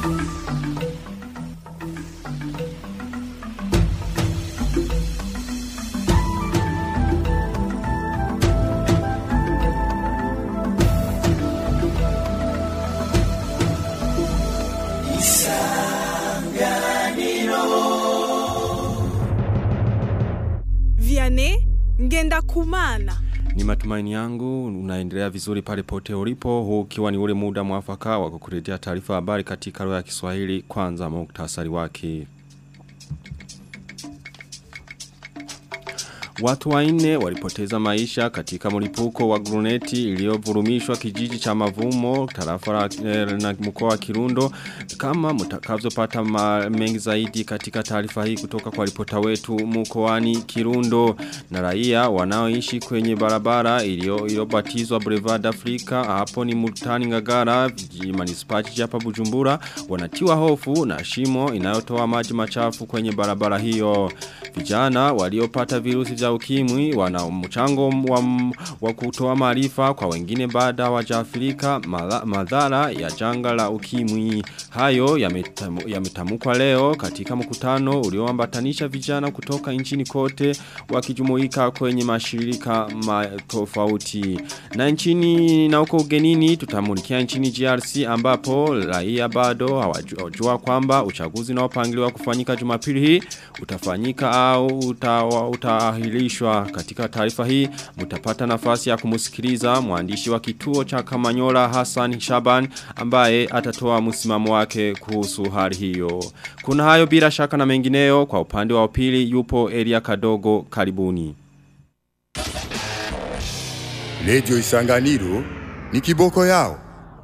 Vianney ngenda kumana. Ni matumaini yangu unaendelea vizuri pale pote ulipo huu ukiwa ni ule muda mwafaka wa kukuletea taarifa habari katika lugha ya Kiswahili kwanza muktasari wake. Watu wanne walipoteza maisha katika mlipuko wa gruneti iliyovurumishwa kijiji cha Mavumo tarafa la eh, na mkoa wa Kirundo kama mtakavyopata mengi zaidi katika taarifa hii kutoka kwa ripota wetu mkoani Kirundo na raia wanaoishi kwenye barabara iliyobatizwa Boulevard Africa hapo ni Mutani Ngagara manispachi hapa Bujumbura wanatiwa hofu na shimo inayotoa maji machafu kwenye barabara hiyo vijana waliopata virusi vya ukimwi wana mchango wa, wa kutoa maarifa kwa wengine baada wajafilika madhara ya janga la ukimwi. Hayo yametamukwa ya leo katika mkutano ulioambatanisha vijana kutoka nchini kote wakijumuika kwenye mashirika tofauti. Na nchini na uko ugenini tutamulikia nchini GRC ambapo raia bado hawajua kwamba uchaguzi unaopangiliwa kufanyika Jumapili hii utafanyika au utaahirishwa katika taarifa hii mtapata nafasi ya kumusikiliza mwandishi wa kituo cha Kamanyola Hassan Shaban ambaye atatoa msimamo wake kuhusu hali hiyo. Kuna hayo bila shaka na mengineyo kwa upande wa pili yupo Elia Kadogo karibuni. Radio Isanganiro ni kiboko yao.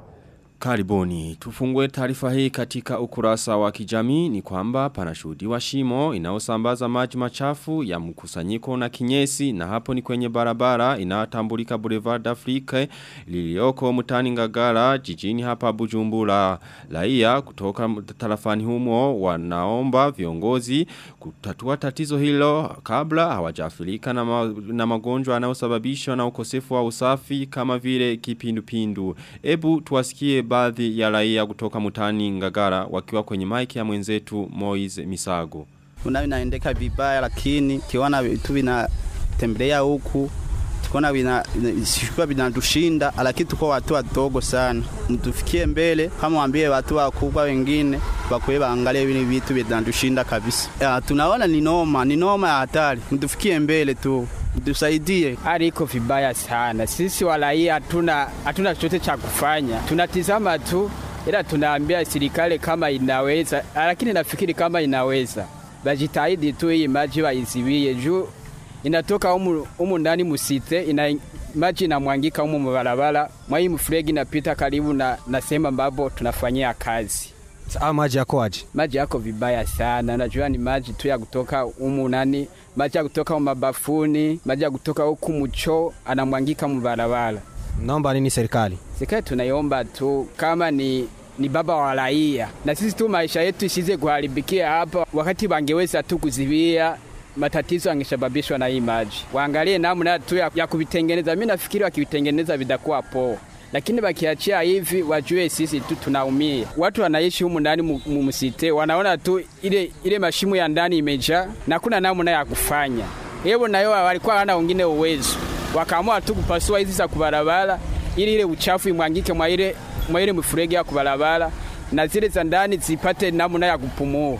Karibuni, tufungue taarifa hii katika ukurasa wa kijamii ni kwamba panashuhudiwa shimo inayosambaza maji machafu ya mkusanyiko na kinyesi na hapo ni kwenye barabara inayotambulika Boulevard Afrique lilioko mtani Ngagara jijini hapa Bujumbura. Raia kutoka tarafani humo wanaomba viongozi kutatua tatizo hilo kabla hawajafilika na, ma, na magonjwa yanayosababishwa na ukosefu wa usafi kama vile kipindupindu. Ebu tuwasikie baadhi ya raia kutoka mutani ngagara wakiwa kwenye maiki ya mwenzetu Moize Misago. Kuna vinaendeka vibaya lakini kiona vitu vinatembelea huku tukiona vina sikuwa vinatushinda lakini tuko watu wadogo sana. Mtufikie mbele kama waambie watu wakubwa wengine wakwe baangalie vile vitu vinatushinda kabisa. Ya, tunaona ni noma, ni noma ya hatari. Mtufikie mbele tu tusaidie. Hali iko vibaya sana. Sisi walaia hatuna hatuna chochote cha kufanya, tunatizama tu, ila tunaambia serikali kama inaweza, lakini nafikiri kama inaweza bajitahidi tu hii maji waiziwie juu inatoka umu, umu ndani musite ina maji inamwangika umu mubarabara mwa hii mfuregi inapita karibu na, na sehemu ambapo tunafanyia kazi. Saa maji yako aje? Maji yako vibaya sana. Najua ni maji tu ya kutoka umu nani, maji ya kutoka mabafuni, maji ya kutoka huku mcho anamwangika mubarabara. Naomba nini serikali? Serikali tunaiomba tu kama ni ni baba wa raia, na sisi tu maisha yetu isize kuharibikia hapa, wakati wangeweza tu kuzivia matatizo angesababishwa na hii maji. Waangalie namna tu ya, ya kuvitengeneza. Mimi nafikiri wakivitengeneza vitakuwa poa lakini wakiachia hivi wajue sisi tu tunaumia. Watu wanaishi humu ndani mumsite, wanaona tu ile ile mashimo ya ndani imejaa na kuna namna ya kufanya. Hebu nayo walikuwa hana wengine uwezo, wakaamua tu kupasua hizi za kubarabara ili ile uchafu imwangike mwa ile mwa ile mfuregi ya kubarabara na zile za ndani zipate namna ya kupumua.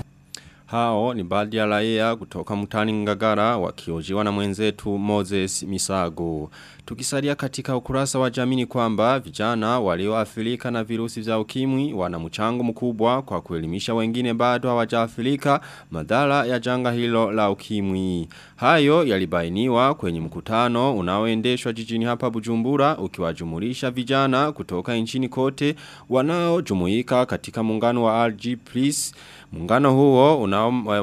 Hao ni baadhi ya raia kutoka mtani ngagara wakiojiwa na mwenzetu Moses Misago. Tukisalia katika ukurasa wa jamini kwamba vijana walioathirika na virusi vya ukimwi wana mchango mkubwa kwa kuelimisha wengine bado hawajaathirika madhara ya janga hilo la ukimwi. Hayo yalibainiwa kwenye mkutano unaoendeshwa jijini hapa Bujumbura ukiwajumulisha vijana kutoka nchini kote wanaojumuika katika muungano wa RG Plus Muungano huo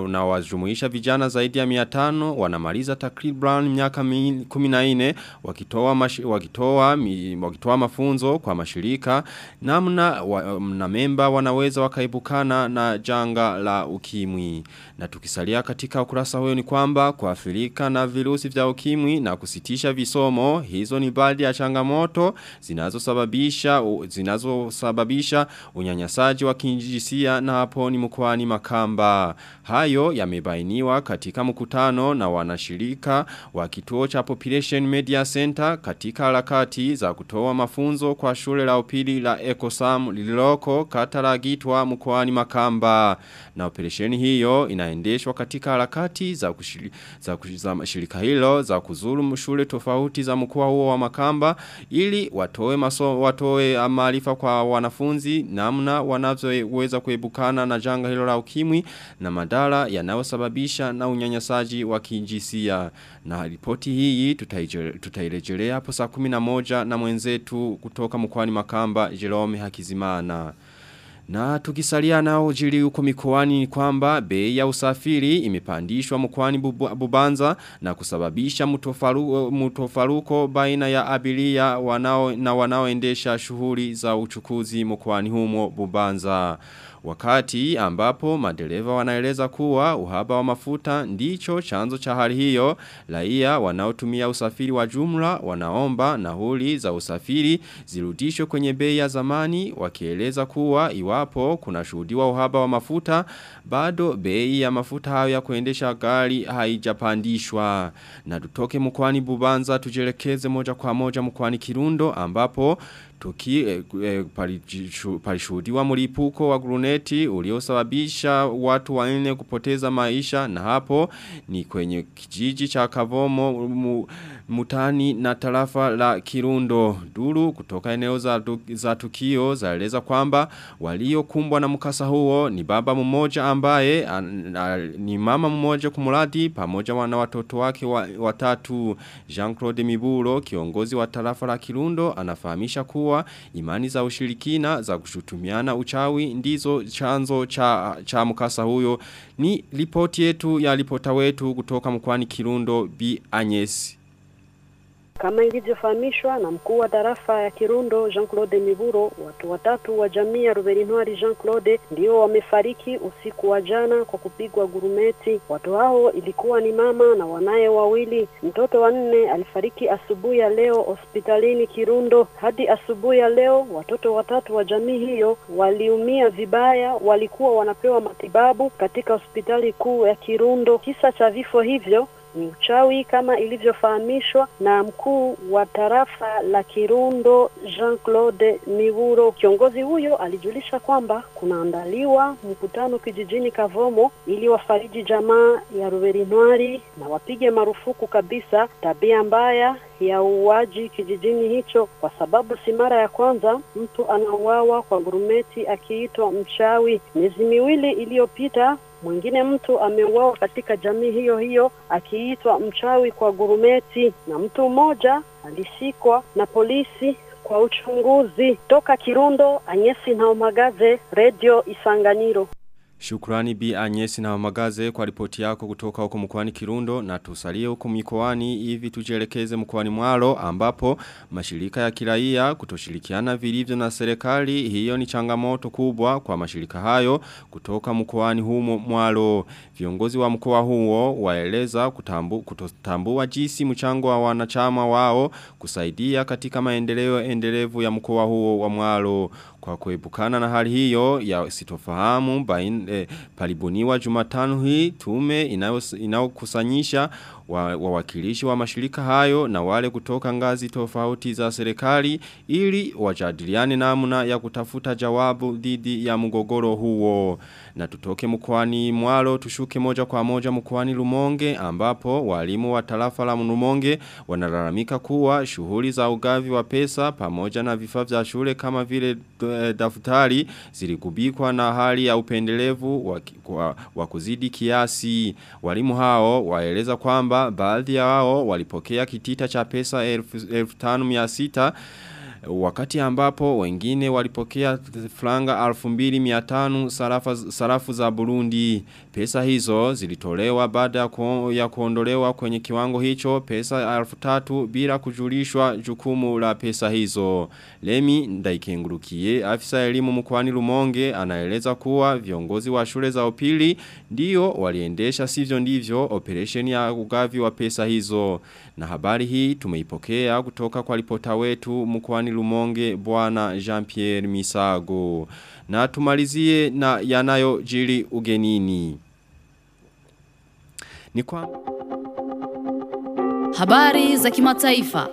unawajumuisha una vijana zaidi ya 500 wanamaliza takriban miaka 14 wakitoa wakitoa mashi, wakitoa mi, wakitoa mafunzo kwa mashirika namna wa, na memba wanaweza wakaibukana na janga la ukimwi na tukisalia katika ukurasa huyo ni kwamba kuathirika na virusi vya ukimwi na kusitisha visomo hizo ni baadhi ya changamoto zinazosababisha zinazosababisha unyanyasaji wa kijinsia na hapo ni mkoani Makamba hayo yamebainiwa katika mkutano na wanashirika wa kituo cha Population Media Center katika harakati za kutoa mafunzo kwa shule la upili la Ecosam lililoko kata la Gitwa mkoani Makamba na operesheni hiyo inaendeshwa katika harakati za kushiri, za, kushiri, za shirika hilo za kuzuru shule tofauti za mkoa huo wa Makamba ili watoe maso watoe maarifa kwa wanafunzi namna wanavyoweza kuebukana na janga hilo la ukimwi na madhara yanayosababisha na unyanyasaji wa kijinsia na ripoti hii tutairejelea hapo saa 11 na mwenzetu kutoka mkoani Makamba Jerome Hakizimana na tukisalia nao jili huko mikoani ni kwamba bei ya usafiri imepandishwa mkoani Bubanza na kusababisha mtofaruko, mtofaruko baina ya abiria wanao na wanaoendesha shughuli za uchukuzi mkoani humo Bubanza. Wakati ambapo madereva wanaeleza kuwa uhaba wa mafuta ndicho chanzo cha hali hiyo, raia wanaotumia usafiri wa jumla wanaomba nauli za usafiri zirudishwe kwenye bei ya zamani wakieleza kuwa iwapo kuna shuhudiwa uhaba wa mafuta bado bei ya mafuta hayo ya kuendesha gari haijapandishwa. Na tutoke mkoani Bubanza tujelekeze moja kwa moja mkoani Kirundo ambapo Tuki eh, eh, palishuhudiwa mlipuko wa gruneti uliosababisha watu wanne kupoteza maisha na hapo ni kwenye kijiji cha Kavomo mu, mutani na tarafa la Kirundo duru kutoka eneo za, za tukio zaeleza kwamba waliokumbwa na mkasa huo ni baba mmoja ambaye an, a, ni mama mmoja kumuradi pamoja na watoto wake wa, watatu Jean-Claude Miburo kiongozi wa tarafa la Kirundo anafahamisha kuwa imani za ushirikina za kushutumiana uchawi ndizo chanzo cha, cha mkasa huyo ni ripoti yetu ya ripota wetu kutoka mkwani Kirundo B. Anyesi. Kama ilivyofahamishwa na mkuu wa tarafa ya Kirundo Jean-Claude Miburo, watu watatu wa jamii ya Ruberinwari Jean-Claude ndio wamefariki usiku wa jana kwa kupigwa gurumeti. Watu hao ilikuwa ni mama na wanaye wawili. Mtoto wa nne alifariki asubuhi ya leo hospitalini Kirundo. Hadi asubuhi ya leo watoto watatu wa jamii hiyo waliumia vibaya, walikuwa wanapewa matibabu katika hospitali kuu ya Kirundo. Kisa cha vifo hivyo ni uchawi kama ilivyofahamishwa na mkuu wa tarafa la Kirundo Jean-Claude Miburo. Kiongozi huyo alijulisha kwamba kunaandaliwa mkutano kijijini Kavomo ili wafariji jamaa ya Ruberinwari na wapige marufuku kabisa tabia mbaya ya uuaji kijijini hicho, kwa sababu si mara ya kwanza mtu anauawa kwa gurumeti akiitwa mchawi. Miezi miwili iliyopita mwingine mtu ameuawa katika jamii hiyo hiyo akiitwa mchawi kwa gurumeti, na mtu mmoja alishikwa na polisi kwa uchunguzi. Toka Kirundo, Anyesi Naomagaze, Radio Isanganiro. Shukrani Bi Anyesi na Magaze kwa ripoti yako kutoka huko mkoani Kirundo na tusalie huko mikoani hivi tujielekeze mkoani Mwaro ambapo mashirika ya kiraia kutoshirikiana vilivyo na serikali hiyo ni changamoto kubwa kwa mashirika hayo kutoka mkoani humo Mwaro viongozi wa mkoa huo waeleza kutambu, kutotambua jinsi mchango wa wanachama wao kusaidia katika maendeleo endelevu ya mkoa huo wa Mwaro kwa kuepukana na hali hiyo ya sitofahamu bain, eh, palibuniwa jumatano hii tume inayokusanyisha wawakilishi wa, wa mashirika hayo na wale kutoka ngazi tofauti za serikali ili wajadiliane namna ya kutafuta jawabu dhidi ya mgogoro huo. Na tutoke mkwani mwalo tushuke moja kwa moja mkwani lumonge ambapo walimu wa tarafa la lumonge wanalalamika kuwa shughuli za ugavi wa pesa pamoja na vifaa vya shule kama vile daftari ziligubikwa na hali ya upendelevu wa, wa, wa kuzidi kiasi. Walimu hao waeleza kwamba baadhi ya wao walipokea kitita cha pesa elfu, elfu tanu mia sita wakati ambapo wengine walipokea franga 2500 sarafa sarafu za Burundi. Pesa hizo zilitolewa baada ya ku, ya kuondolewa kwenye kiwango hicho pesa 3000 bila kujulishwa jukumu la pesa hizo. Lemi Ndaikengurukiye afisa elimu mkoani Rumonge anaeleza kuwa viongozi wa shule za upili ndio waliendesha sivyo ndivyo operation ya ugavi wa pesa hizo. Na habari hii tumeipokea kutoka kwa ripota wetu mkoani Rumonge bwana Jean-Pierre Misago. Na tumalizie na yanayo jiri ugenini. Ni kwa Habari za kimataifa.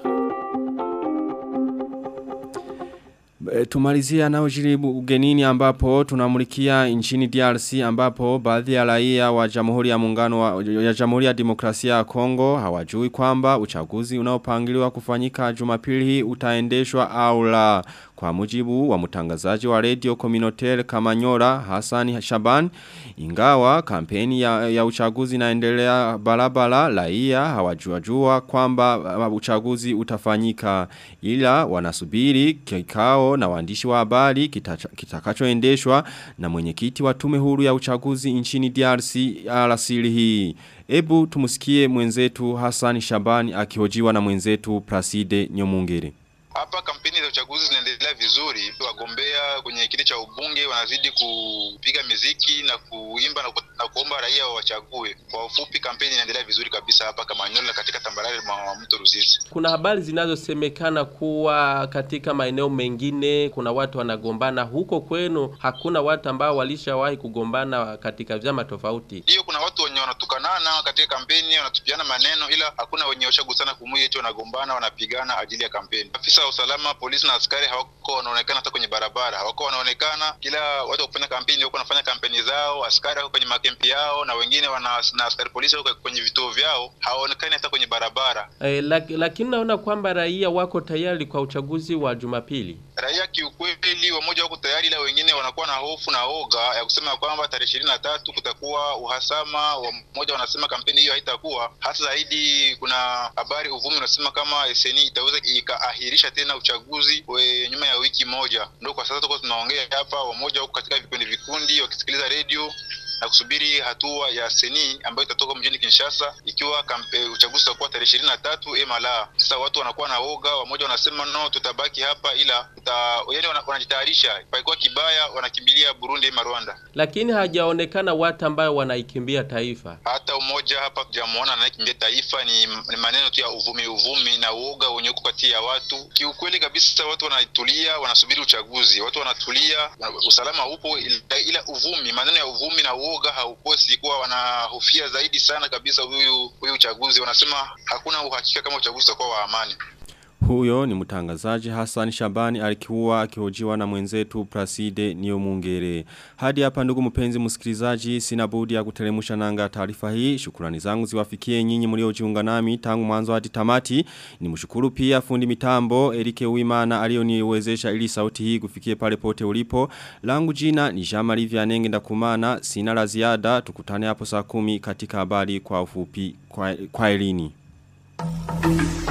E, tumalizia nao jiribu ugenini ambapo tunamulikia nchini DRC ambapo baadhi ya raia wa Jamhuri ya Muungano wa ya Jamhuri ya Demokrasia ya Kongo hawajui kwamba uchaguzi unaopangiliwa kufanyika Jumapili hii utaendeshwa au la. Kwa mujibu wa mtangazaji wa radio communautaire Kamanyora Hassan Shaban ingawa kampeni ya, ya uchaguzi inaendelea barabara raia hawajua kwamba uh, uchaguzi utafanyika ila wanasubiri kikao na waandishi wa habari kitakachoendeshwa kita na mwenyekiti wa tume huru ya uchaguzi nchini DRC alasiri hii. Ebu tumusikie mwenzetu Hassan Shabani akihojiwa na mwenzetu Placide Nyomungere. Hapa kampeni za uchaguzi zinaendelea vizuri. Wagombea kwenye kiti cha ubunge wanazidi kupiga miziki na kuimba na, ku, na kuomba raia wachague. Kwa ufupi, kampeni inaendelea vizuri kabisa hapa Kamanyola katika tambarare mwa mto Ruzizi. Kuna habari zinazosemekana kuwa katika maeneo mengine kuna watu wanagombana. Huko kwenu hakuna watu ambao walishawahi kugombana katika vyama tofauti? Ndio, kuna watu wenye wanatukanana katika kampeni, wanatupiana maneno, ila hakuna wenye washagusana kumui eti wanagombana, wanapigana ajili ya kampeni. Afisa wa usalama, polisi na askari hawako wanaonekana hata kwenye barabara, hawako wanaonekana. Kila watu wa kufanya kampeni wako wanafanya kampeni zao, askari wako kwenye makempi yao, na wengine wana na askari polisi wako kwenye vituo vyao, hawaonekani hata kwenye barabara. E, lak, lakini naona kwamba raia wako tayari kwa uchaguzi wa Jumapili. Raia kiukweli, wamoja wako tayari, ila wengine wanakuwa na hofu na oga ya kusema kwamba tarehe ishirini na tatu kutakuwa uhasama. Wamoja wanasema kampeni hiyo haitakuwa hasa zaidi. Kuna habari uvumi unasema kama SNI itaweza ikaahirisha tena uchaguzi we, nyuma ya wiki moja. Ndio kwa sasa tuko tunaongea hapa, wamoja wako katika vikundi vikundi wakisikiliza redio na kusubiri hatua ya seni ambayo itatoka mjini Kinshasa ikiwa kampe, uchaguzi utakuwa tarehe ishirini na tatu ema la. Sasa watu wanakuwa na woga, wamoja wanasema no, tutabaki hapa, ila tuta, yani wanajitayarisha paikuwa kibaya, wanakimbilia Burundi ema Rwanda, lakini hajaonekana watu ambao wanaikimbia taifa. Hata umoja hapa tujamuona anayekimbia taifa, ni, ni maneno tu ya uvumi uvumi na uoga wenye uko kati ya watu. Kiukweli kabisa, watu wanatulia, wanasubiri uchaguzi, watu wanatulia, usalama upo, ila, ila uvumi, maneno ya uvumi na uoga haukosi kuwa wanahofia zaidi sana kabisa huyu huyu uchaguzi. Wanasema hakuna uhakika kama uchaguzi utakuwa wa amani. Huyo ni mtangazaji Hassan Shabani alikuwa akihojiwa na mwenzetu Praside Niomungere. Hadi hapa ndugu mpenzi msikilizaji sina budi ya kutelemusha nanga taarifa hii. Shukrani zangu ziwafikie nyinyi mliojiunga nami tangu mwanzo hadi tamati. Nimshukuru pia fundi mitambo Erike Uimana aliyoniwezesha ili sauti hii kufikie pale pote ulipo. Langu jina ni Jean Vianenge ndakumana. Sina la ziada tukutane hapo saa kumi katika habari kwa ufupi kwa, kwa elini. Thank you.